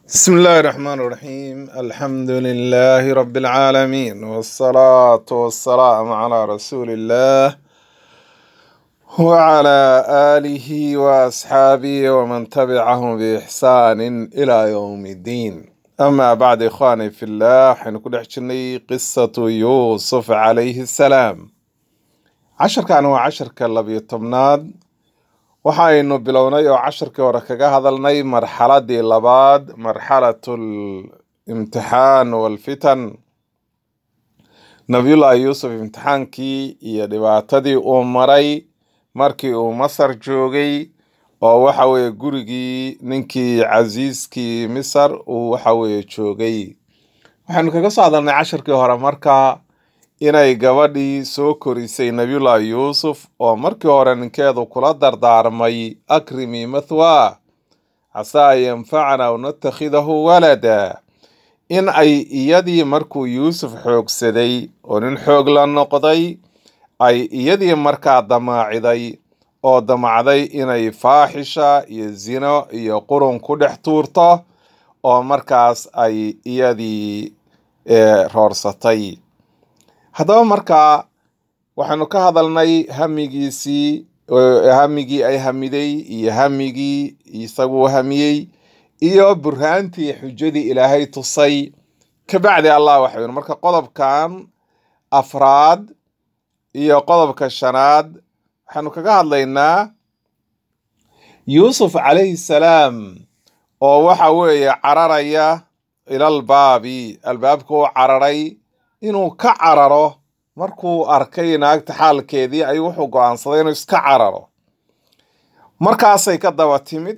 بسم الله الرحمن الرحيم الحمد لله رب العالمين والصلاة والسلام على رسول الله وعلى آله وأصحابه ومن تبعهم بإحسان إلى يوم الدين أما بعد إخواني في الله حنكون حجني قصة يوسف عليه السلام عشر كانوا عشر كاللبي الطمناد waxaynu bilownay oo casharkii hore kaga hadalnay marxaladii labaad marxalatu limtixaan walfitan nabiyullaahi yuusuf imtixaankii iyo dhibaatadii uu maray markii uu masar joogay oo waxa weeye gurigii ninkii casiiskii misar uu waxa weeye joogay waxaynu kaga soo hadalnay casharkii hore marka inay gabadhii soo korisay nabiyullaahi yuusuf oo markii hore ninkeedu kula dardaarmay akrimi mathwaa casaa an yanfacana aw natakhidahu walada in ay iyadii markuu yuusuf xoogsaday oo nin xoog la noqday ay iyadii markaa damaaciday oo damacday inay faaxisha iyo zino iyo qurun ku dhex tuurto oo markaas ay iyadii roorsatay haddaba markaa waxaynu ka hadalnay hamigiisii hamigii ay hamiday iyo hamigii isaguu hamiyey iyo burhaantii xujadii ilaahay tusay kabacdi allah waxa yidhi marka qodobkan afraad iyo qodobka shanaad waxaynu kaga hadlaynaa yuusuf calayhi salaam oo waxa weeye cararaya ilal baabi albaabka u cararay inuu ka cararo markuu arkay naagta xaalkeedii ayuu wuxuu go-aansaday inuu iska cararo markaasay ka daba timid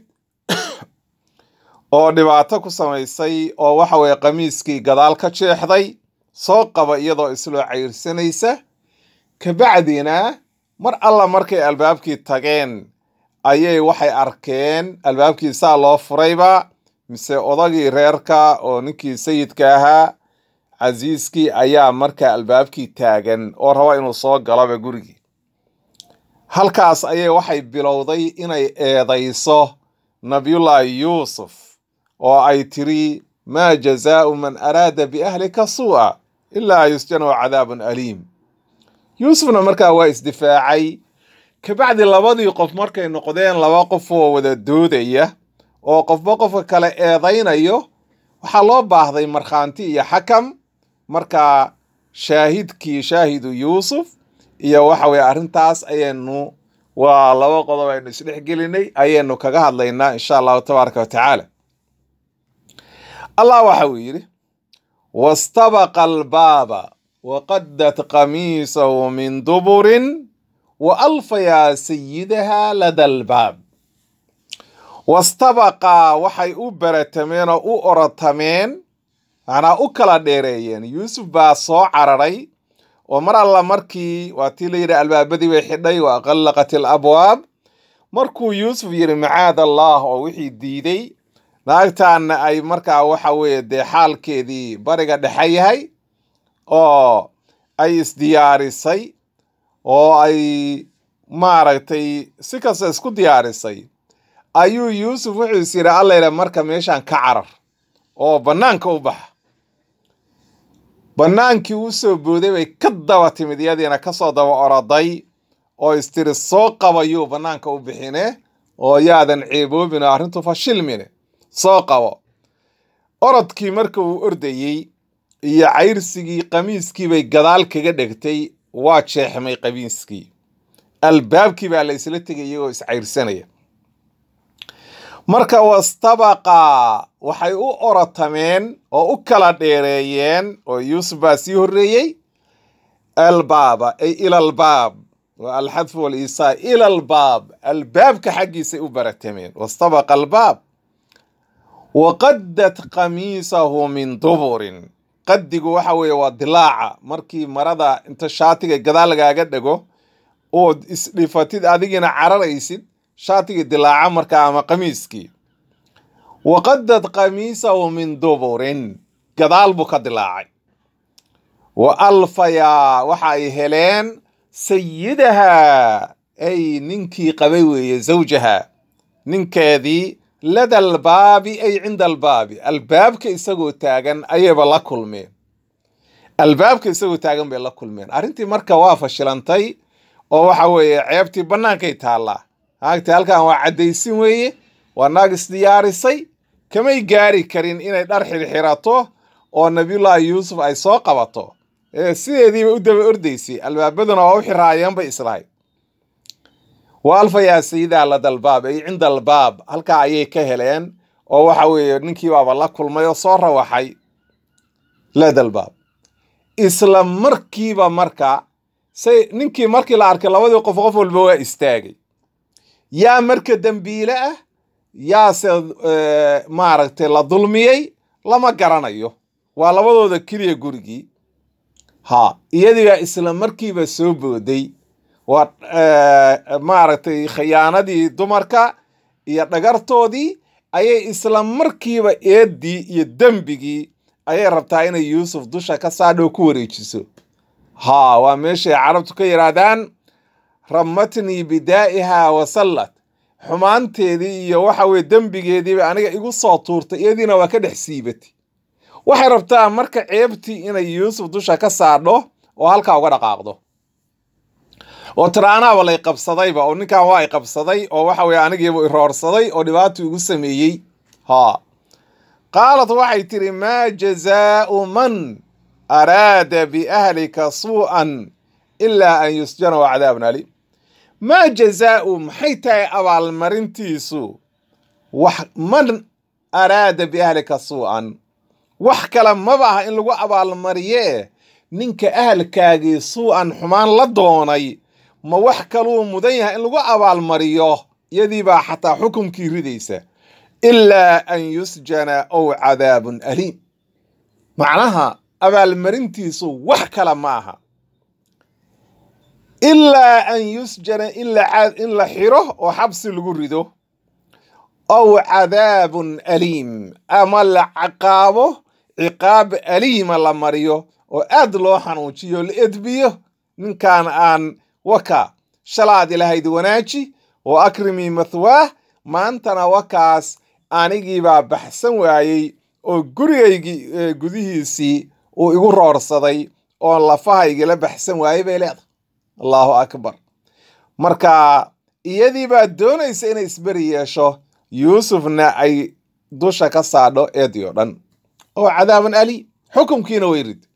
oo dhibaato ku samaysay oo waxa weeye qamiiskii gadaal ka jeexday soo qaba iyadoo isloo cayrsanaysa kabacdina mar alla markay albaabkii tageen ayay waxay arkeen albaabkii saa loo furayba mise odagii reerka oo ninkii sayidka ahaa casiiskii ayaa markaa albaabkii taagan oo raba inuu soo galaba gurigii halkaas ayay waxay bilowday inay eedayso nabiyullaahi yuusuf oo ay tiri maa jazaau man araada biahlika suu'a ilaa yusjanahu cadaabun aliim yuusufna markaa waa isdifaacay kabacdi labadii qof markay noqdeen laba qof oo wada doodaya oo qofba qofka kale eedaynayo waxaa loo baahday markhaanti iyo xakam markaa shaahidkii shaahidu yuusuf iyo waxa weye arrintaas ayaynu waa laba qodob aynu isdhexgelinay ayaynu kaga hadlaynaa insha allahu tabaaraka watacaala allah waxa uu yidhi wastabaqa albaaba waqadat qamiisahu min duburin wa alfayaa sayidaha lada albaab wastabaqaa waxay u baratameen oo u orotameen macnaa u kala dheereeyeen yuusuf baa soo cararay oo mar alla markii waa tii la yidhi albaabadii bay xidhay wa qallaqat alabwaab markuu yuusuf yidhi macaad allah oo wixii diiday naagtaanna ay markaa waxa weeye dee xaalkeedii bariga dhexe yahay oo ay isdiyaarisay oo ay maaragtay si kasta isku diyaarisay ayuu yuusuf wuxuu is yidhi allayla marka meeshaan ka carar oo bannaanka u baxa bannaankii u soo booday bay ka daba timid iyadiina kasoo daba oroday oo istiri soo qabayuu bannaanka u bixine oo yaadan ceeboobin oo arrintu fashilmine soo qabo orodkii marka uu ordayey iyo cayrsigii qamiiskii bay gadaal kaga dhegtay waa jeexmay qamiiskii albaabkii baa la isla tegay iyagoo iscayrsanaya marka wastabaqaa waxay u orotameen oo u kala dheereeyeen oo yuusuf baa sii horreeyey albaaba ay ilalbaab waa alxadfu waliisaa ilalbaab albaabka xaggiisay u baratameen wastabaqa albaab waqadat qamiisahu min duburin qadigu waxa weeye waa dilaaca markii marada inta shaatiga gadaal lagaaga dhego ood isdhifatid adigiina cararaysid shaatigii dilaaca markaa ama qamiiskii waqadad qamiisahu min duburin gadaal buu ka dilaacay wa alfayaa waxa ay heleen sayidaha ay ninkii qabay weeye zawjaha ninkeedii lada albaabi ay cinda albaabi albaabka isagoo taagan ayayba la kulmeen albaabka isagoo taagan bay la kulmeen arrintii marka waa fashilantay oo waxa weeye ceebtii bannaankay taallaa naagtii halkan waa caddaysin weeye waa naag isdiyaarisay kamay gaari karin inay dhar xirxirato oo nabiyullaahi yuusuf ay soo qabato ee sideediiba u daba ordaysay albaabaduna waa u xiraayeen bay islahayd wa alfa yaa sayidaa lada albaab ay cinda albaab halkaa ayay ka heleen oo waxa weeye ninkii baaba la kulmay oo soo rawaxay lada albaab isla markiiba marka say ninkii markii la arkay labadii qof qof walba waa istaagay yaa marka dembiile ah yaase maaragtay la dulmiyey lama garanayo waa labadooda keliya gurigii ha iyadiibaa isla markiiba soo booday waa maaragtay khiyaanadii dumarka iyo dhagartoodii ayay isla markiiba eeddii iyo dembigii ayay rabtaa inay yuusuf dusha ka saadhow ku wareejiso haa waa meeshay carabtu ka yidhaahdaan ramatnii bidaa'ihaa wasallad xumaanteedii iyo waxa weye dembigeediiba aniga igu soo tuurtay iyadiina waa ka dhex siibatay waxay rabtaa marka ceebtii inay yuusuf dusha ka saadho oo halkaa uga dhaqaaqdo oo tiraanaaba lay qabsadayba oo ninkan waa i qabsaday oo waxa weye anigiibu iroorsaday oo dhibaato igu sameeyey haa qaalat waxay tidhi maa jazaau man araada biahlika suu'an ilaa an yusjana wa cadaabun aliim maa jazaau maxay tahay abaalmarintiisu wax man araada biahlika suu'an wax kale maba ah in lagu abaalmariyee ninka ahalkaagii suu'an xumaan la doonay ma wax kaluu mudan yahay in lagu abaalmariyo iyadiibaa xataa xukumkii ridaysa ilaa an yusjana ow cadaabun aliim macnaha abaalmarintiisu wax kale ma aha ilaa an yusjana in la xiro oo xabsi lagu rido ow cadaabun aliim ama la caqaabo ciqaab aliima la mariyo oo aad loo xanuujiyo la edbiyo ninkan aan waka shalaad ilahayd wanaaji oo akrimii mathwaah maantana wakaas anigiibaa baxsan waayey oo gurigaygii gudihiisii uu igu roorsaday oo lafahaygila baxsan waayey bay leedahay allahu akbar marka iyadii baa doonaysa inay isberi yeesho yuusufna ay dusha ka saadho eedii oo dhan oo cadaaban ali xukumkiina way rid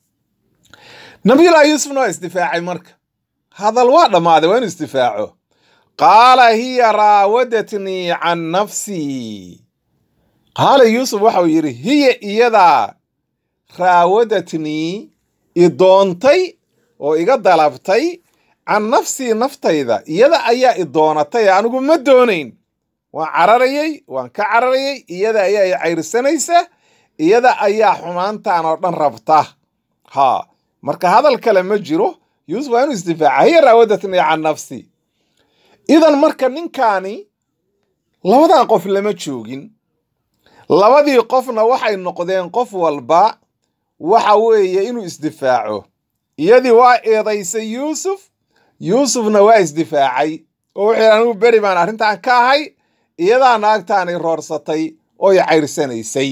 nabiyullahi yuusufna waa isdifaacay marka hadal waa dhammaaday waa inu isdifaaco qaala hiya raawadatnii can nafsii qaala yuusuf waxau yidhi hiya iyadaa raawadatnii i doontay oo iga dalabtay can nafsii naftayda iyada ayaa i doonatay anigu ma doonayn waan cararayey waan ka cararayey iyada ayaa i cayrsanaysa iyada ayaa xumaantan oo dhan rabta ha marka hadal kale ma jiro yuusuf waa inuu isdifaaca hiya raawadatnii can nafsi idan marka ninkaani labadan qof lama joogin labadii qofna waxay noqdeen qof walba waxa weeye inuu isdifaaco iyadii waa eedaysay yuusuf yuusufna waa isdifaacay oo wuxuu yidhi anigu beri baan arrintan ka ahay iyadaa naagtaani roorsatay oo i cayrsanaysay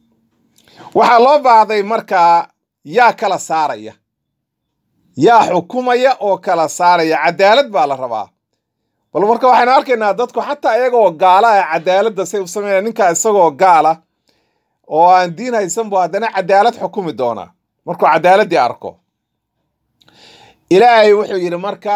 waxaa loo baahday markaa yaa kala saaraya yaa xukumaya oo kala saaraya cadaalad baa la rabaa bal marka waxaynu arkaynaa dadku xataa iyagoo gaala ah cadaaladda say u sameynaya ninkaa isagoo gaala oo aan diin haysan bu haddana cadaalad xukumi doonaa markuu cadaaladdii arko ilaahay wuxuu yidhi marka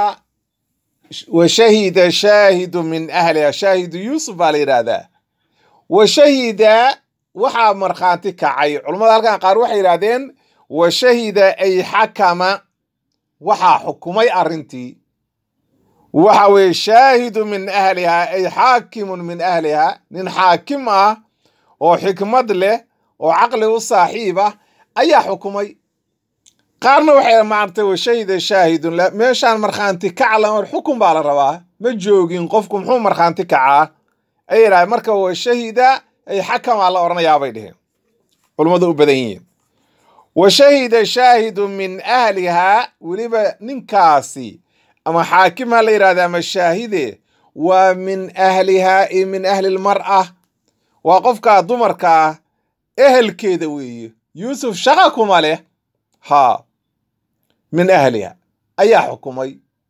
wa shahida shaahidu min ahliha shaahidu yuusuf baa la yidhaahdaa wa shahida waxaa markhaanti kacay culummada halkan qaar waxay yidhahdeen wa shahida ay xakama waxaa xukumay arrintii waxa weeye shaahidu min ahliha ay xaakimun min ahliha nin xaakim ah oo xikmad leh oo caqli u saaxiib ah ayaa xukumay qaarna waxay maartay wa shahida shaahidun meeshaan markhaanti kacla xukun baa la rabaa ma joogin qofku muxuu markhaanti kacaa ay yidhahdeen marka wa shahida ay xakamaa la odhanayaa bay dheheen culummadu u badan yihiin wa shahida shaahidu min ahlihaa weliba ninkaasi ama xaakim ha la yidhahda ama shaahide waa min ahlihaa iyo min ahli lmar'a waa qofkaa dumarkaa ehelkeeda weeye yuusuf shaqa kuma leh haa min ahliha ayaa xukumay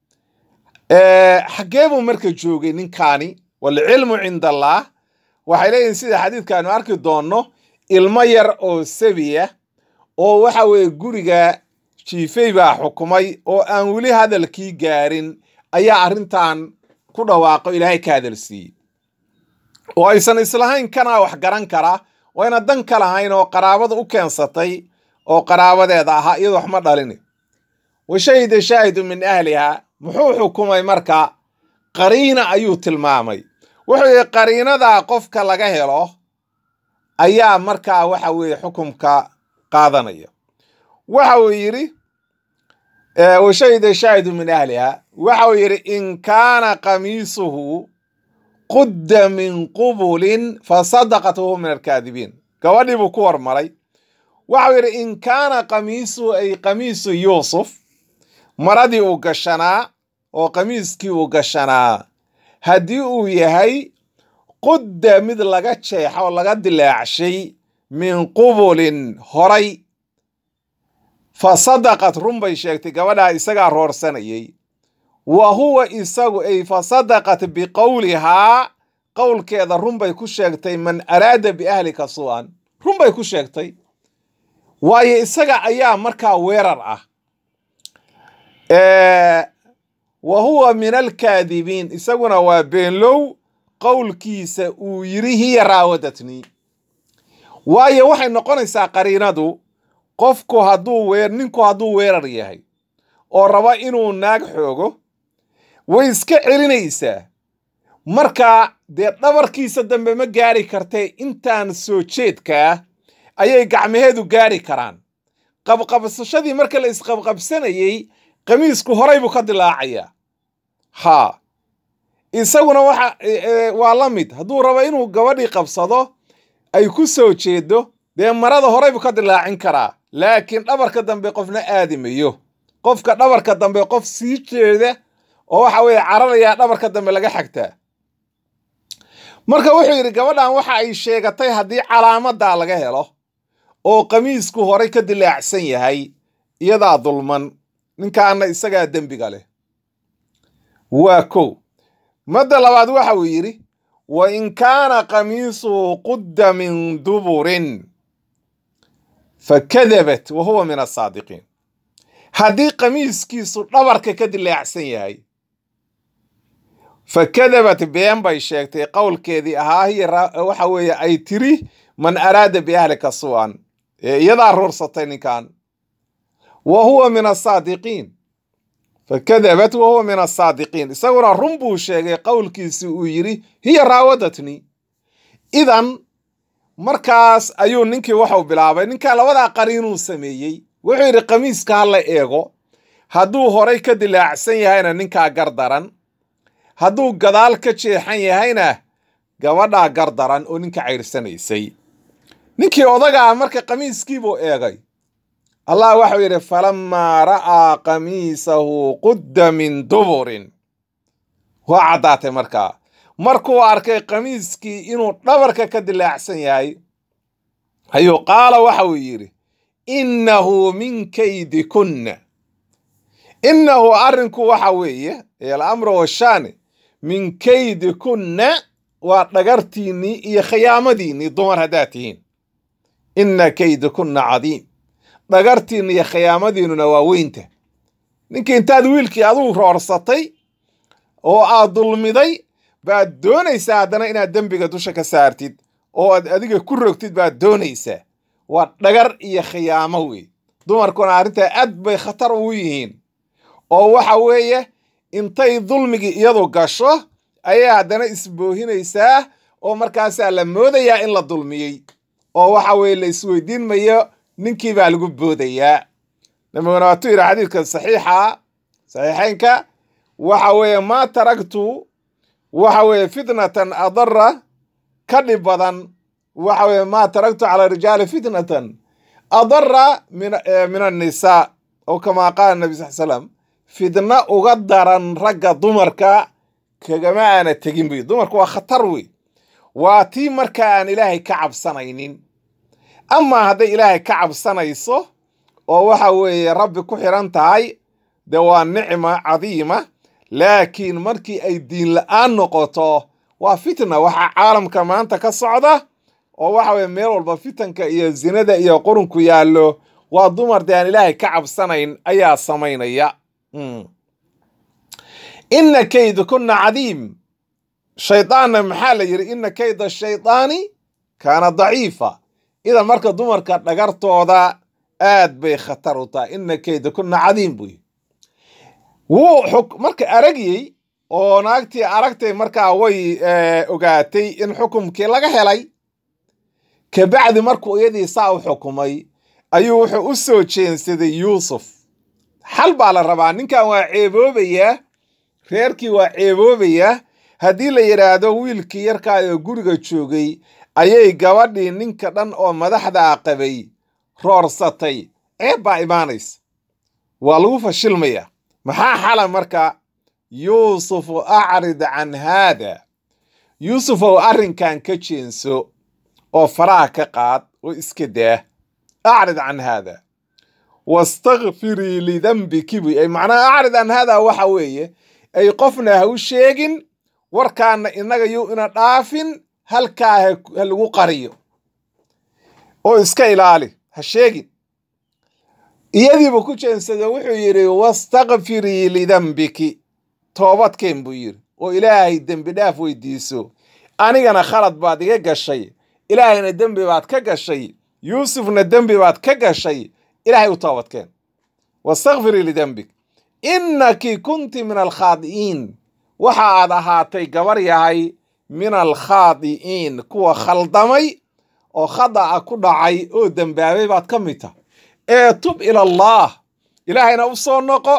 xaggee buu marka joogay ninkaani walcilmu cinda allaah waxay leeyihin sida xadiidkaanu arki doonno ilmo yar oo sabiya oo waxa weeye guriga jiifay baa xukumay oo aan weli hadalkii gaarin ayaa arrintan ku dhawaaqo ilaahay ka hadalsiiyey oo aysan islahayn kanaa wax garan kara wayna dan ka lahayn oo qaraabada u keensatay oo qaraabadeeda ahaa iyadoo wax ma dhalini wa shahida shaahidu min ahliha muxuu xukumay marka qariina ayuu tilmaamay wuxuu yihi qariinadaa qofka laga helo ayaa markaa waxa weeye xukumka qaadanaya waxa uu yidhi wa shahida shaahidu min ahliha waxa uu yidhi in kaana qamiisuhu qudda min qubulin fasadaqat wahuwa min alkaadibiin gabadhii buu ku hormaray waxau yidhi in kaana qamiisuhu ay qamiisu yuusuf maradii uu gashanaa oo qamiiskii uu gashanaa haddii uu yahay qudda mid laga jeexa oo laga dilaacshay min qubulin horay fa sadaqat run bay sheegtay gabadhaa isagaa roorsanayay wa huwa isagu ay fa sadaqat biqowlihaa qowlkeeda run bay ku sheegtay man araada biahlika su'an run bay ku sheegtay waayo isaga ayaa markaa weerar ah wa huwa min alkaadibiin isaguna waa beenlow qowlkiisa uu yidhi hiya raawadatnii waayo waxay noqonaysaa qariinadu qofku hadduu weer ninku hadduu weerar yahay oo raba inuu naag xoogo way iska celinaysaa marka dee dhabarkiisa dambe ma gaari kartee intaan soo jeedkaa ayay gacmaheedu gaari karaan qabqabsashadii marka la isqabqabsanayey qamiisku horay buu ka dilaacayaa haa isaguna waxa waa la mid hadduu rabo inuu gabadhii qabsado ay ku soo jeedo dee marada horay buu ka dilaacin karaa laakiin dhabarka dambe qofna aadimayo qofka dhabarka dambe qof sii jeeda oo waxa weeye cararayaa dhabarka dambe laga xagtaa marka wuxuu yidhi gabadhan waxa ay sheegatay haddii calaamadaa laga helo oo qamiisku horay ka dilaacsan yahay iyadaa dulman ninkaana isagaa dembiga leh waa kow madda labaad waxa uu yidhi wa in kaana qamiisuhu qudda min duburin fakadabat wa huwa min asaadiqiin haddii qamiiskiisu dhabarka ka dilaacsan yahay fakadabat been bay sheegtay qowlkeedii ahaa hiya waxa weeye ay tiri man araada biahlika su'an ee iyadaa ruursatay ninkan wa huwa min asaadiqiin fakadabat wa huwa min asaadiqiin isaguna run buu sheegay qowlkiisii uu yidhi hiya raawadatnii idan markaas ayuu ninkii waxau bilaabay ninkaa labadaa qariinuu sameeyey wuxuu yidhi qamiiska ha la eego hadduu horay ka dilaacsan yahayna ninkaa gardaran hadduu gadaal ka jeexan yahayna gabadhaa gardaran oo ninka cayrsanaysay ninkii odagaa marka qamiiskiibuu eegay allah waxau yidhi falammaa ra'aa qamiisahu qudda min duburin waa caddaatay markaa markuu arkay qamiiskii inuu dhabarka ka dilaacsan yahay ayuu qaala waxa uu yidhi innahu min kaydikunna innahu arrinku waxa weeye alamru washaani min kaydikunna waa dhagartiinnii iyo khiyaamadiinnii dumar haddaad tihiin inna kaydikunna cadiim dhagartiinna iyo khiyaamadiinnuna waa weynta ninkii intaad wiilkii aduu roorsatay oo aad dulmiday baad doonaysaa haddana inaad dembiga dusha ka saartid oo aad adiga ku rogtid baad doonaysaa waa dhagar iyo khiyaamo wey dumarkuna arrintaa aad bay khatar ugu yihiin oo waxa weeye intay dulmigii iyadu gasho ayay haddana isboohinaysaa oo markaasaa la moodayaa in la dulmiyey oo waxa weeye la isweydiin mayo ninkii baa lagu boodayaa nabiguna waatuu yidhi xadiidka saxiixa saxiixeynka waxa weeye maa taragtu waxa weeye fitnatan adara ka dhib badan waxa weeye maa taragtu cala rijaali fitnatan adara min annisaa oo kamaa qaala nabi sal slam fitna uga daran ragga dumarka kagama aana tegin buy dumarku waa khatar wey waa tii marka aan ilaahay ka cabsanaynin amaa hadday ilaahay ka cabsanayso oo waxa weeye rabbi ku xiran tahay dee waa nicma cadiima laakiin markii ay diin la'aan noqoto waa fitna waxaa caalamka maanta ka socda oo waxa weye meel walba fitanka iyo zinada iyo qurunku yaallo waa dumar dee aan ilaahay ka cabsanayn ayaa samaynaya ina kayda kuna cadiim shaydaanna maxaa la yidhi ina kayda shaydaani kaana daciifa idan marka dumarka dhagartooda aad bay khatar u tahay ina kayda kuna cadiim buu yidhi wuu marka aragyey oo naagtii aragtay markaa way ogaatay in xukumkii laga helay kabacdi markuu iyadii saa u xukumay ayuu wuxuu u soo jeensaday yuusuf xal baa la rabaa ninkan waa ceeboobayaa reerkii waa ceeboobayaa haddii la yidhaahdo wiilkii yarkaa oo guriga joogay ayay gabadhii ninka dhan oo madaxdaa qabay roorsatay ceeb baa imaanaysa waa lagu fashilmaya maxaa xala marka yuusufu acrid can haada yuusufow arrinkan ka jeenso oo faraha ka qaad oo iska daa acrid can haada wastakfirii lidambiki buy ay macnaha acrid can haada waxa weeye ay qofna ha u sheegin warkaana innaga yuu ina dhaafin halkaa ha lagu qariyo oo iska ilaali ha sheegin iyadiibu ku jeensada wuxuu yidhi wastakfirii lidambiki toobadkeen buu yidhi oo ilaahay dembi dhaaf weydiiso anigana khalad baad iga gashay ilaahayna dembi baad ka gashay yuusufna dembi baad ka gashay ilaahay u toobadkeen wastakfirii lidembik innaki kunti min alkhaadi'iin waxa aad ahaatay gabar yahay min alkhaadi'iin kuwa khaldamay oo khada'a ku dhacay oo dembaabay baad ka mid tah ee tub ila allah ilaahayna u soo noqo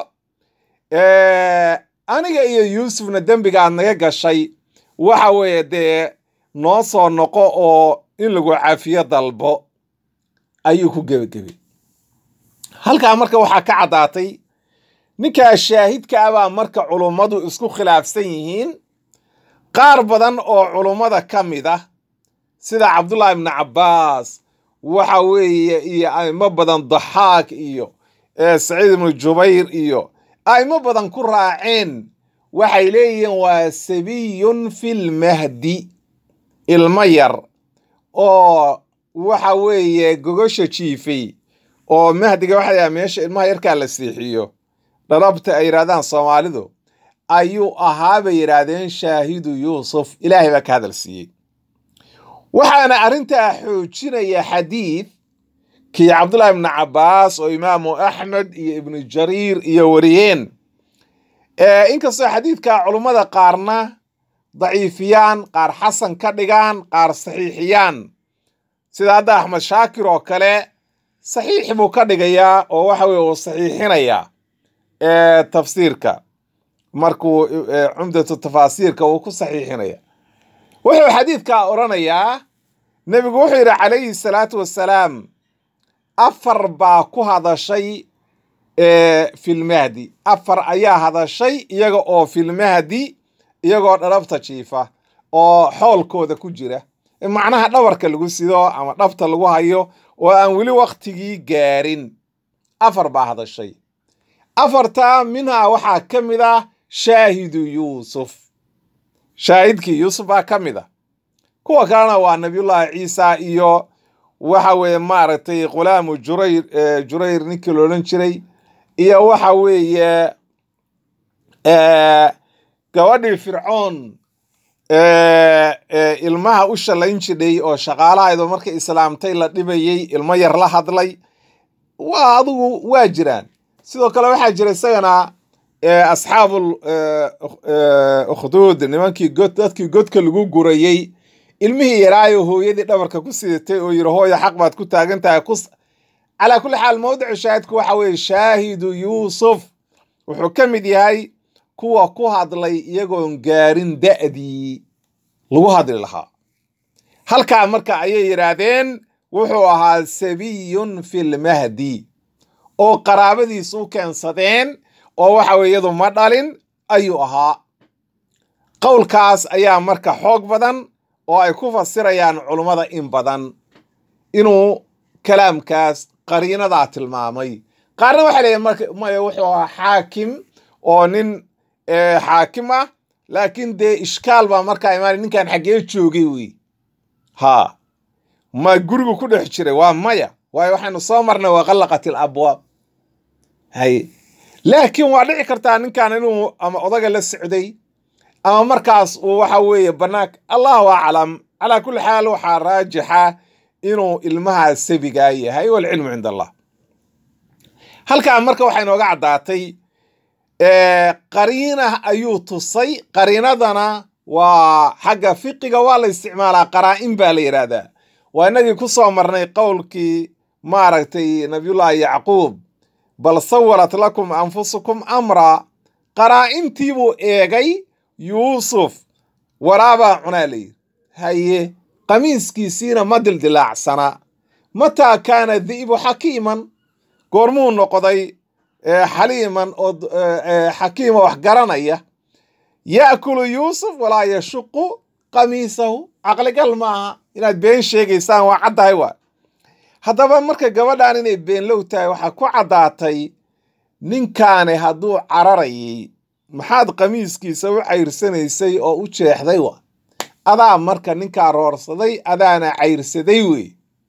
aniga iyo yuusufna dembiga aad naga gashay waxa weeye dee noo soo noqo oo in lagu cafiyo dalbo ayuu ku gebagebay halkaa marka waxaa ka caddaatay ninkaa shaahidka ah baa marka culummadu isku khilaafsan yihiin qaar badan oo culummada ka mid ah sida cabdullaahi ibni cabbaas waxa weeye iyo a'imo badan daxaak iyo saciid ibnu jubayr iyo a'imo badan ku raaceen waxay leeyihiin waa sabiyun filmahdi ilmo yar oo waxa weeye gogosha jiifay oo mahdiga waxa yaha meesha ilmaha yarkaa la seexiyo dharabta ay yidhahdaan soomaalidu ayuu ahaa bay yidhaahdeen shaahidu yuusuf ilaahay baa ka hadal siiyey waxaana arrintaa xoojinaya xadiid kii cabdullahi ibni cabbaas oo imaamu axmed iyo ibnu jariir iyo wariyeen inkastoo xadiidka culummada qaarna daciifiyaan qaar xasan ka dhigaan qaar saxiixiyaan sida hadda axmed shaakir oo kale saxiix buu ka dhigayaa oo waxa weye uu saxiixinayaa tafsiirka markuu cumdatu tafaasiirka uu ku saxiixinaya wuxuu xadiidkaa odhanayaa nebigu wuxuu yidhi calayhi salaatu wassalaam afar baa ku hadashay filmahdi afar ayaa hadashay iyaga oo filmahdi iyagoo dharabta jiifa oo xoolkooda ku jira macnaha dhabarka lagu sido ama dhabta lagu hayo oo aan weli waktigii gaarin afar baa hadashay afartaa minhaa waxaa ka mid ah shaahidu yuusuf shaahidkii yuusuf baa ka mid ah kuwa kalena waa nabiyullaahi ciisa iyo waxa weeye maaragtay khulaamu jurayr jurayr ninkii loodhan jiray iyo waxa weeye gabadhii fircoon ilmaha u shallayn jidhay oo shaqaalahaydo markay islaamtay la dhibayey ilmo yar la hadlay waa adigu waa jiraan sidoo kale waxaa jira isagana asxaabul ukhduud nimankii god dadkii godka lagu gurayey ilmihii yaraayo hooyadii dhabarka ku sidatay oo yidhi hooya xaq baad ku taagan tahay ku calaa kulli xaal mawdicu shaahidku waxa weeye shaahidu yuusuf wuxuu ka mid yahay kuwa ku hadlay iyagoon gaarin da'dii lagu hadli lahaa halkaa marka ayay yidhaahdeen wuxuu ahaa sabiyun filmahdi oo qaraabadiis u keensadeen oo waxa weye iyadu ma dhalin ayuu ahaa qowlkaas ayaa marka xoog badan oo ay ku fasirayaan culummada in badan inuu kalaamkaas qariinadaa tilmaamay qaarna waxay leeyihin marka maya wuxuu ahaa xaakim oo nin xaakim ah laakiin dee ishkaal baa markaa imaanay ninkan xaggee joogay wey ha ma gurigu ku dhex jiray waa maya waayo waxaynu soo marnay waqallaqat il abwaab hay laakiin waa dhici kartaa ninkan inuu ama odaga la socday ama markaas uu waxa weeye banaanka allahu aclam calaa kulli xaal waxaa raajixa inuu ilmaha sabigaa yahay walcilmu cinda allah halkaa marka waxay nooga caddaatay qariina ayuu tusay qariinadana waa xagga fiqiga waa la isticmaalaa qaraa-in baa la yidhaahdaa waa inagii ku soo marnay qowlkii maaragtay nabiyullaahi yacquub bal sawarat lakum anfusukum amra qaraa-intii buu eegay yuusuf waraabaa cunaa layidhi haye qamiiskiisiina ma dildilaacsana mataa kaana di'bu xakiiman goormuu noqday xaliiman oo xakiima wax garanaya ya'kulu yuusuf walaa yashuqu qamiisahu caqligal maaha inaad been sheegaysaan waa caddahay waa haddaba marka gabadhan inay beenlow tahay waxaa ku caddaatay ninkaani hadduu cararayay maxaad qamiiskiisa u cayrsanaysay oo u jeexday wa adaa marka ninkaa roorsaday adaana cayrsaday wey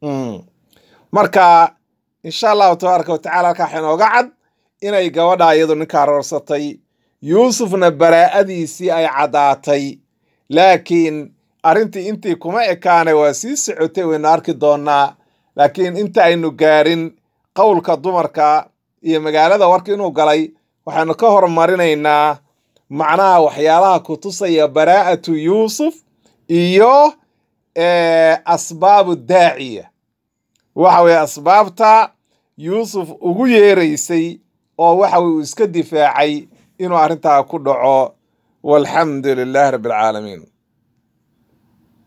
marka insha allahu tabaaraka watacala halkaa waxaa inooga cad inay gabadha iyadu ninkaa roorsatay yuusufna baraa'adiisii ay caddaatay laakiin arrintii intii kuma ekaanay waa sii socotay waynu arki doonnaa laakiin inta aynu gaarin qowlka dumarka iyo magaalada warka inuu galay waxaanu ka hormarinaynaa macnaha waxyaalaha ku tusaya baraa'atu yuusuf iyo asbaabu daaciya waxa weye asbaabta yuusuf ugu yeeraysay oo waxa weye uu iska difaacay inuu arrintaa ku dhaco walxamdu lilaahi rabbi alcaalamiin